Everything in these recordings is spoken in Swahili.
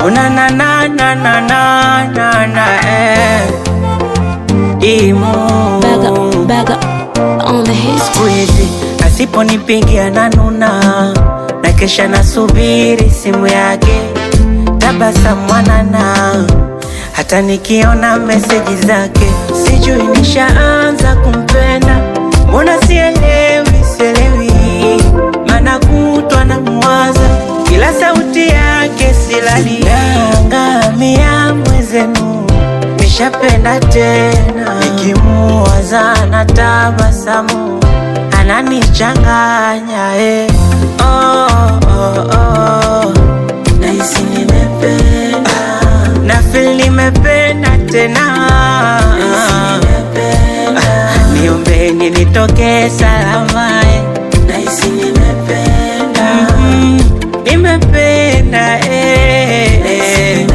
Una na na na na na na na eh. Imu Back up, back up on the hits. siku hizi asiponipigia na nuna na kesha nasubiri simu yake tabasamu mwanana hata nikiona meseji zake sijui nishaanza kumpenda mbona sielewi sielewi mana kutwa na mwaza kila sauti yake silali nangamia mwezenu nishapenda tena nikimuwaza na tabasamu ananichanganya eh. oh, oh, oh. Nahisi nimependa na feel nimependa tena niombeni nitoke salama eh. Nahisi nimependa mm, nimependa eh, eh.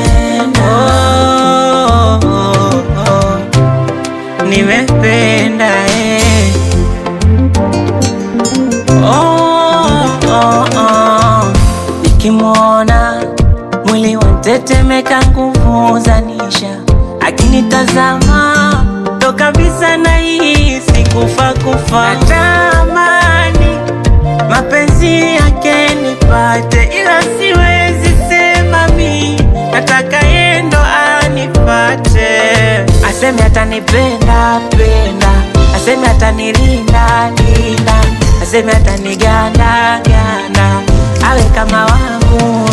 Oh, oh, oh. nimependa eh. oh, oh, oh. nikimwona mwili wantetemeka nguvu zanisha akinitazama ndo kabisa nahisi kufa kufa natamani mapenzi yake nipate ila siwezi sema mi nataka yendo anipate aseme atanipenda penda aseme atanilinda linda aseme ataniganda ganda awe kama wangu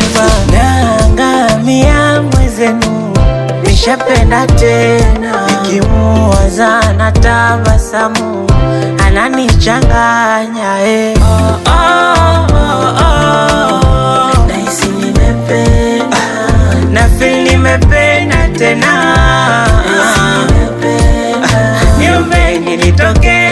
nangamia mwezenu nishapenda tena nikimuwaza na tabasamu ananichanganya eh. oh, oh, oh, oh. Nahisi nimependa na feel nimependa tena niombeni nitoke